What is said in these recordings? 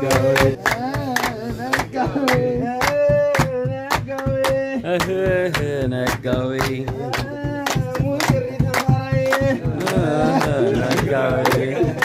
እህ ነጋዊ ነጋዊ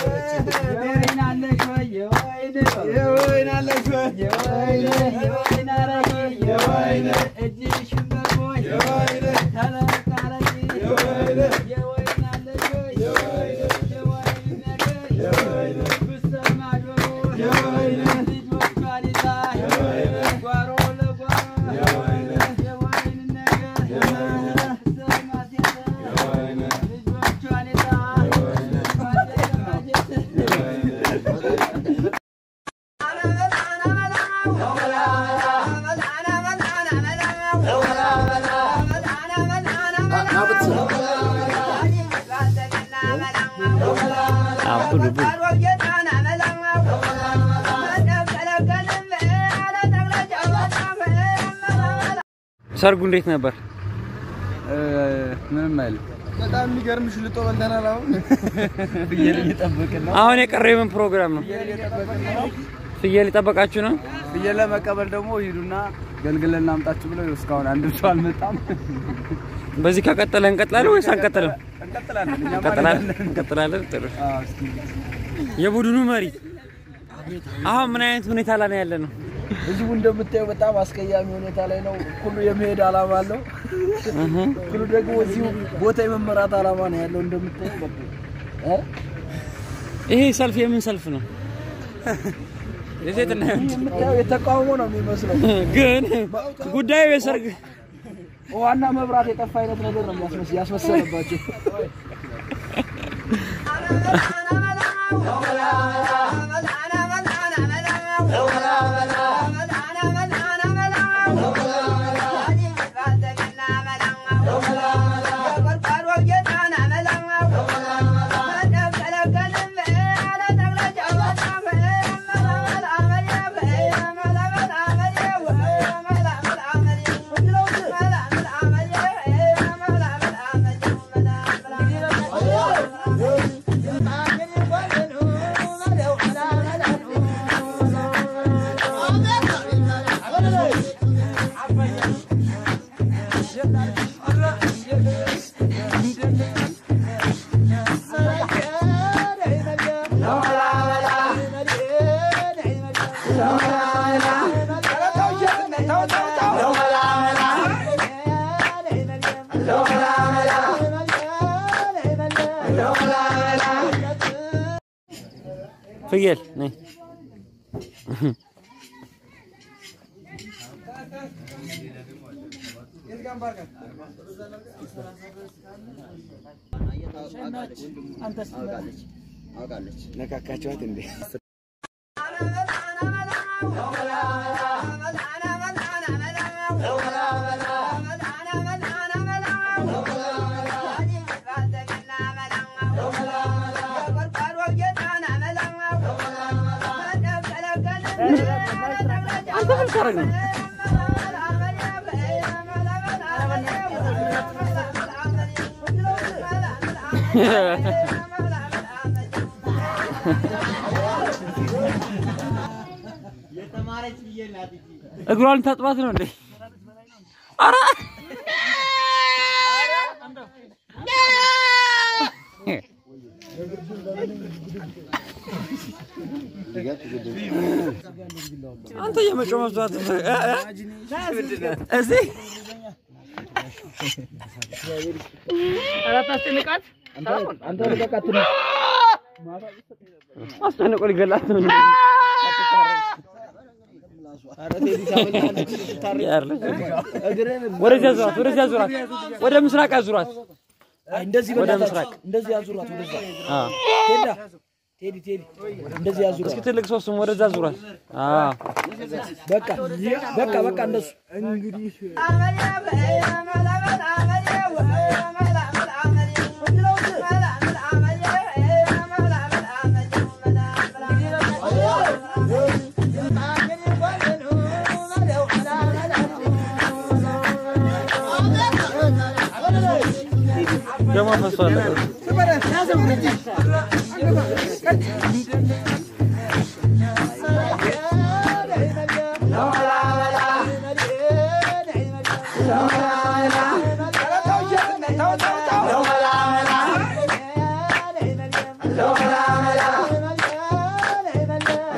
አቡልቡል ሰርጉ እንዴት ነበር? ምንም አይልም። በጣም የሚገርም ሽልጦ በልተናል። አሁን ፍየል እየጠበቅን ነው። አሁን የቀረው የምን ፕሮግራም ነው? ፍየል እየጠበቅን ነው። ፍየል የጠበቃችሁ ነው? ፍየል ለመቀበል ደግሞ ሂዱና ገልግለን እናምጣችሁ ብለው እስካሁን አንድም ሰው አልመጣም። በዚህ ከቀጠለ እንቀጥላለን ወይስ አንቀጥልም? እንቀጥላለን። እኛማ እንቀጥላለን እንሄዳለን። እንቀጥላለን። ጥሩ። አዎ፣ እስኪ የቡድኑ መሪ አሁን ምን አይነት ሁኔታ ላይ ነው ያለ ነው? ህዝቡ እንደምታየው በጣም አስቀያሚ ሁኔታ ላይ ነው። ሁሉ የመሄድ አላማ አለው። ሁሉ ደግሞ እዚሁ ቦታ የመመራት አላማ ነው ያለው እንደምታየው እ? ይሄ ሰልፍ የምን ሰልፍ ነው? የሴትና የወንድ የምታየው የተቃውሞ ነው የሚመስለው። ግን ጉዳዩ የሰርግ ውሃና መብራት የጠፋ አይነት ነገር ነው የሚያስመስ- ያስመሰለባቸው። ፍየል ነይ። ነካካቸዋት እንዴ? አንተ ምን ታረግ ነው? እግሯን ታጥባት ነው እንዴ? ኧረ አንተ የመጮህ መብቷት እዚህ አራት አስጨንቃት አንተ ልቀቃት ትንሽ አስጨንቆ ሊገላት ነው። ያርለች። ወደዚያ ዙራት፣ ወደዚያ ዙራት፣ ወደ ምስራቅ አዙራት። እንደዚህ ወደ በእናትህ ምስራቅ እንደዚህ ያዙራት ወደዛ አዎ። ቴዳ ቴዲ ቴዲ እንደዚህ ያዙራት እስኪ ትልቅ ሰው ስም ወደዛ ዙራት። አዎ። በቃ በቃ በቃ እንደሱ እንግዲህ ደሞ ፈሷል።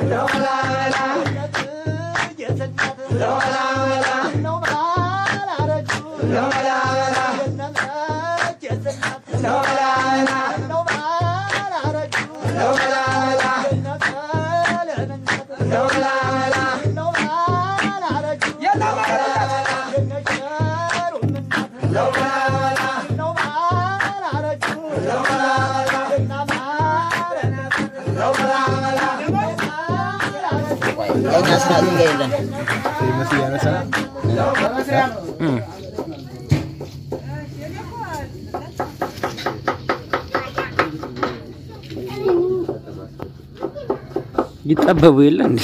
የእኛ ስራ ድንጋይ የለን። ይጠበቡ የለ እንዴ?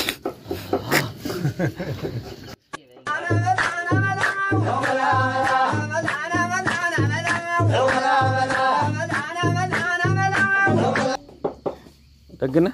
ደግነህ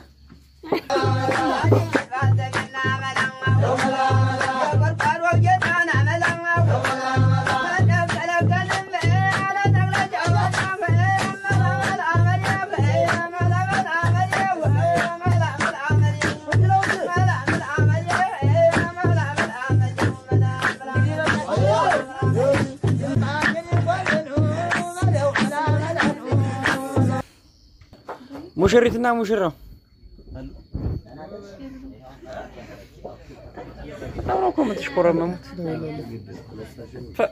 ሙሽሪትና ሙሽራው በጣም ነው እኮ የምትሽኮረመሙት። ፈ-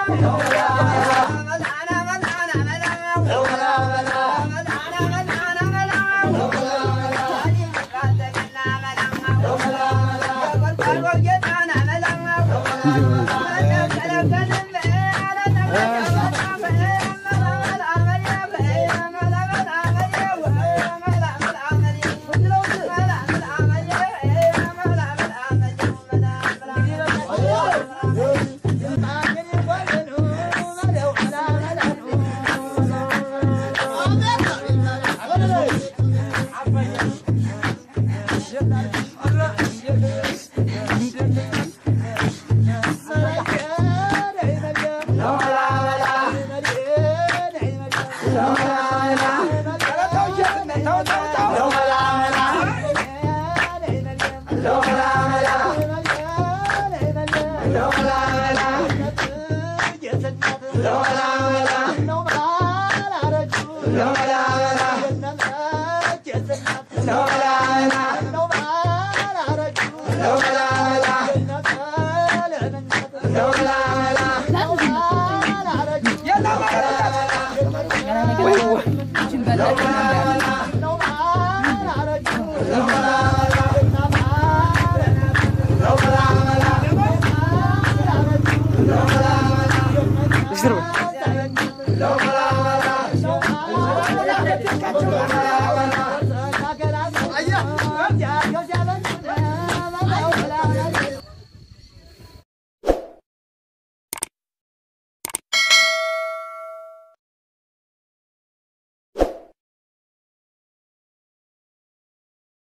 No,